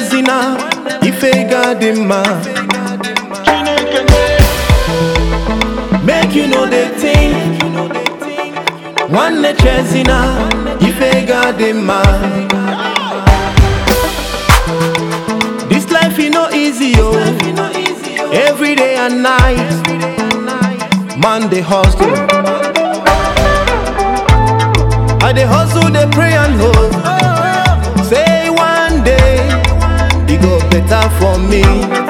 chezina ife ga-adị mma make you know the thing nwanne chezina ife ga-adị mma this life e no easy o every day and night man dey hustle i dey hustle dey pray and hope say one day e go better for me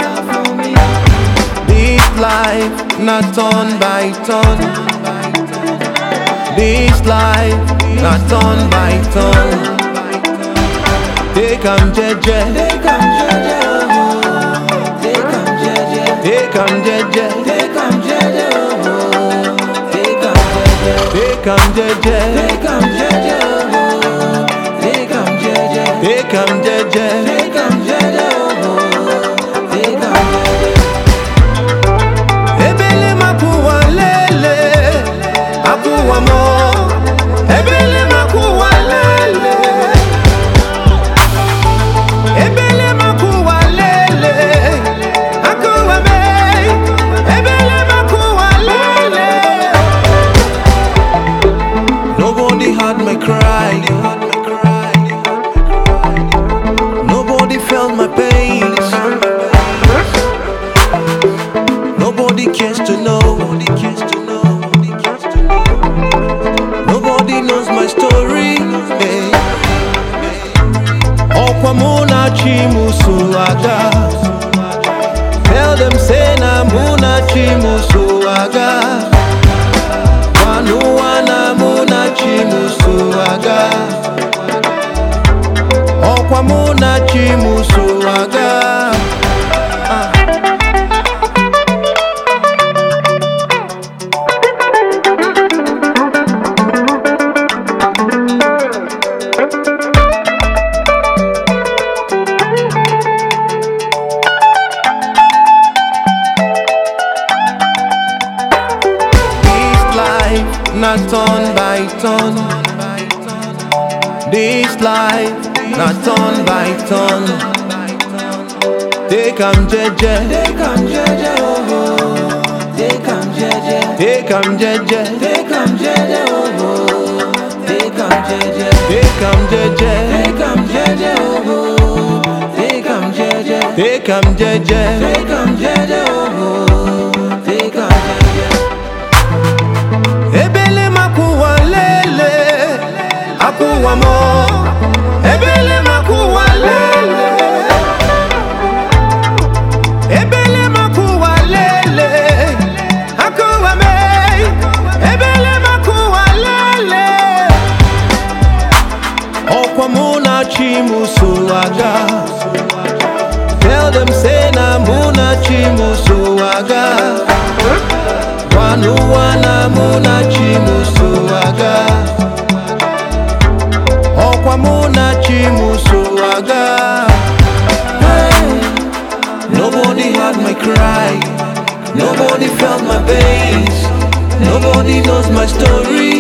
this life na turn by turn this life na turn by turn take am jeje Take am jeje, oh, take am jeje, take am jeje take am jeje, oh, take am jeje, take am jeje take am jeje, oh, take am jeje, take am jeje take am jeje, oh, take am jeje. ebele makuwa lele akuwa mo ebele makuwa lele ebele makuwa lele akuwa me ebele makuwa lele nobody had my cry nobody felt my pain Nobody cares to know. Nobody cares to know. Nobody cares to know. Nobody knows my story. Hey. Ọkwa mụ na chi mụ so aga. Tell them say na mụ na chi mụ so aga. Wanụwa na mụ na chi mụ so aga. Ọkwa mụ na chi mụ so aga. Ah. This life not turn by turn. This life not turn by turn. Take am jeje, Take am jeje, oh, take am jeje, take am jeje, take am jeje, oh, take am jeje, take am jeje, take am jeje, oh, take am jeje, take am jeje. take am jeje, oh, take am jeje. Ebele makuwa lele, akuwa mo. Ebele makuwa lele. Ebele makuwa lele, akuwa me. Ebele makuwa lele. Ọkwa mụ na chi mụ so aga. Tell them say na mụ na chi mụ so aga. Wanụwa na mụ na chi mụ so aga. Ọkwa mụ na chi mụ so aga. Nobody had my cry. Nobody felt my pains. Nobody knows my story.